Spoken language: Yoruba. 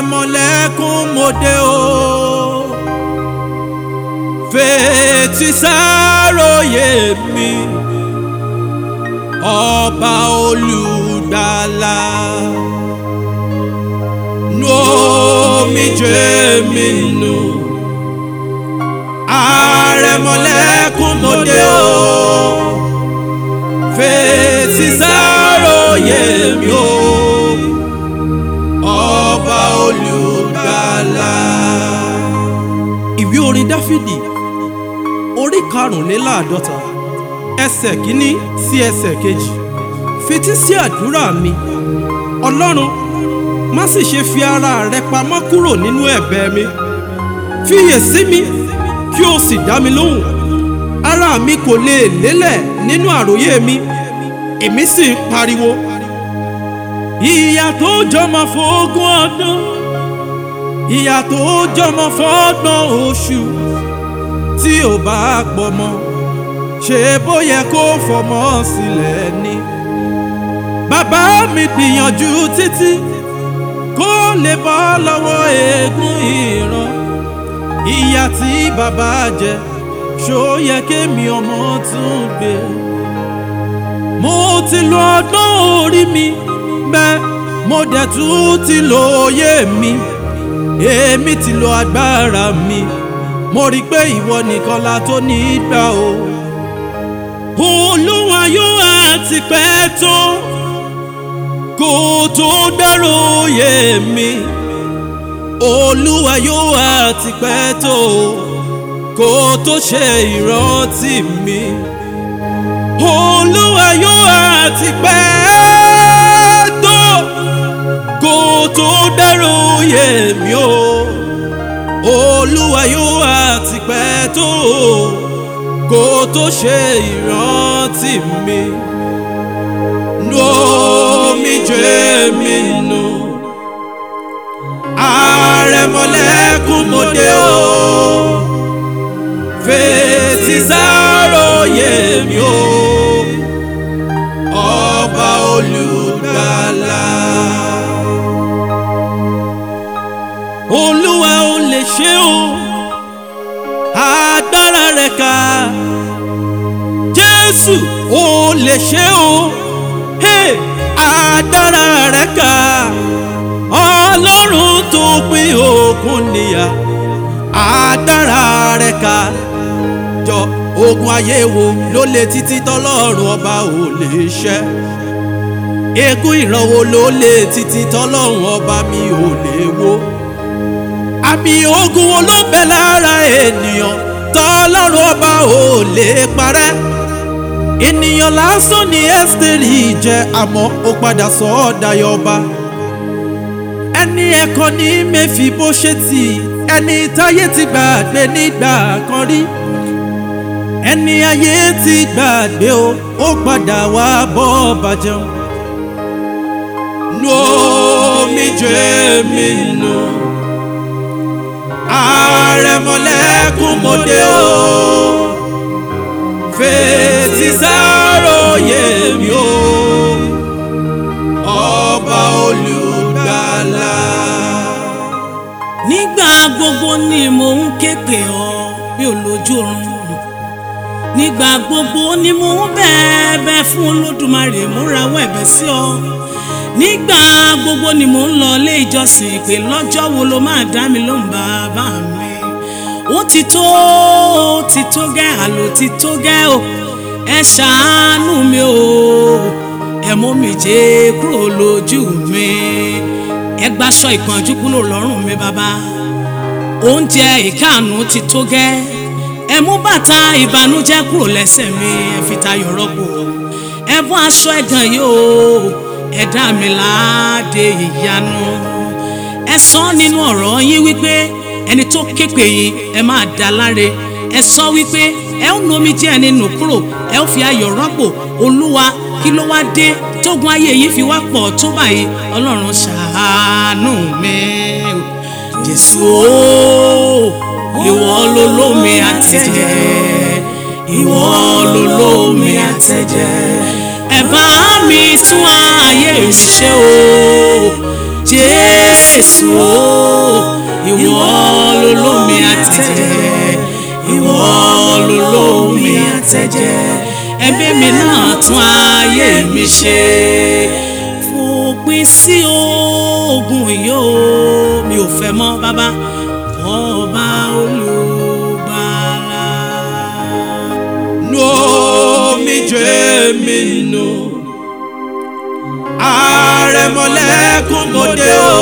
àrẹ̀mọlẹ́kún mòde o fetí sáròyé mi ọba olùgbàlà nu omijé mi nù àrẹ̀mọlẹ́kún mòde o fetí sáròyé mi o ọba olùgbàlà. ìwé orin dáfídì orí karùnléláàádọ́ta ẹsẹ̀ kínní sí ẹsẹ̀ kejì fetí sí àdúrà mi ọlọ́run má sì ṣe fi ara rẹ pamọ́ kúrò nínú ẹ̀bẹ̀ mi fiyè sí mi kí o sì dá mi lóhùn ara mi kò lè lélẹ̀ nínú àròyé mi èmi sì ń pariwo ìyà tó jọmọ fógún ọdún ìyà tó jọmọ fọ́gbọ̀n oṣù tí ò bá pọ̀ mọ́ ṣe bó yẹ kó fọmọ sílẹ̀ ni. bàbá mi gbìyànjú títí kó lè bọ́ lọ́wọ́ eégún ìran ìyà tí bàbá jẹ ṣó yẹ kémi ọmọ tún gbé. mo ti lo ọgbọ́n orí mi bẹ́ẹ̀ mo dẹ̀ tún ti lo òye mi èmi ti lo agbára mi mo rí i pé ìwọ nìkan la tó ní í gbà o. olúwa yóò àti pẹ́ tó kó tó dárò òye mi olúwa yóò àti pẹ́ tó kó tó ṣe ìrántí mi olúwa yóò àti pẹ́ tó kó tó dárò òye mi o olúwa yóò àti pẹ́ tó kó tó ṣe ìrántí mi nu omijé mi nù àrẹ̀mọlẹ́kún mòde o fetí sáròyé mi o ọba olùgbàlà. olúwa ò lè ṣe o agbára rẹ̀ ká jésù ò lè ṣe o hey, agbára rẹ̀ ká ọlọ́run tó pín òkun níyà agbára rẹ̀ ká jọ ogun ayé wo ló lè títí tọ́lọ́run ọba ò lè ṣẹ́ eégún ìran wo ló lè títí tọ́lọ́run ọba mi ò lè wó àmì ogun wo ló bẹ lára ènìyàn tọ́lọ́run ọba ò lè parẹ́ ènìyàn lásán ni ẹ́sítẹ́rì jẹ́ àmọ́ ó padà sọ ọ́ dayọ̀ ọba ẹni ẹ̀kọ́ ní mẹ́fì bó ṣe tì ẹni táyé ti gbàgbé nígbà kan rí ẹni ayé ti gbàgbé o ó padà wá bọ́ ọba jẹun nu omijé mi nù. No àrẹ̀mọlẹ́kún mòde o fetí sáròyé mi o ọba olùgbàlà. nígbà gbogbo ni mò ń ké pè ọ́ bí olójú oorun nígbà gbogbo ni mò ń bẹ̀ẹ̀bẹ̀ fún olódùmarè múrawọ́ ẹ̀bẹ̀ sí ọ nígbà gbogbo ni mò ń lọ ilé ìjọsìn pé lọ́jọ́ wo ló máa dá mi lóhùn bàbá mi ó ti tó ó ti tó gẹ́ àlò ti tó gẹ́ o ẹ ṣàánú mi o ẹ mú mi jẹ́ kúrò lójú mi ẹ gbaṣọ ìpọ́njú kúrò lọ́rùn mi bàbá oúnjẹ ìkáàánú ti tó gẹ́ ẹ mú bàtà ìbànújẹ́ kúrò lẹ́sẹ̀ mi ẹ fi tayọ̀ rọ́pò ẹ bọ́ aṣọ ẹ̀gàn yìí o ẹ dá mi láàdé ìyanu ẹ sọ nínú ọ̀rọ̀ yín wípé ẹni tó képe yín ẹ máa dá láre ẹ sọ wípé ẹ ó nu omijé ẹni nù kúrò ẹ ó fi ayọ̀ rọ́pò olúwa kí ló wá dé tógun ayé yìí fi wá pọ̀ tó báyìí ọlọ́run ṣàánú mi jésù ooo ìwọ ló lómi àtẹ̀jẹ̀ ìwọ ló lómi àtẹ̀jẹ̀ ẹ bá mi tún ayé mi ṣe o jésù o àtẹ̀jẹ̀ ìwọ lolómi àtẹ̀jẹ̀ ẹ̀mí mi náà tún ayé mi ṣe fòpin sí oògùn yìí o mi ò fẹ́ mọ́ bàbá ọba olùgbàlà. nu omijé mi nù àrẹ̀mọlẹ́kùn mọ́dé o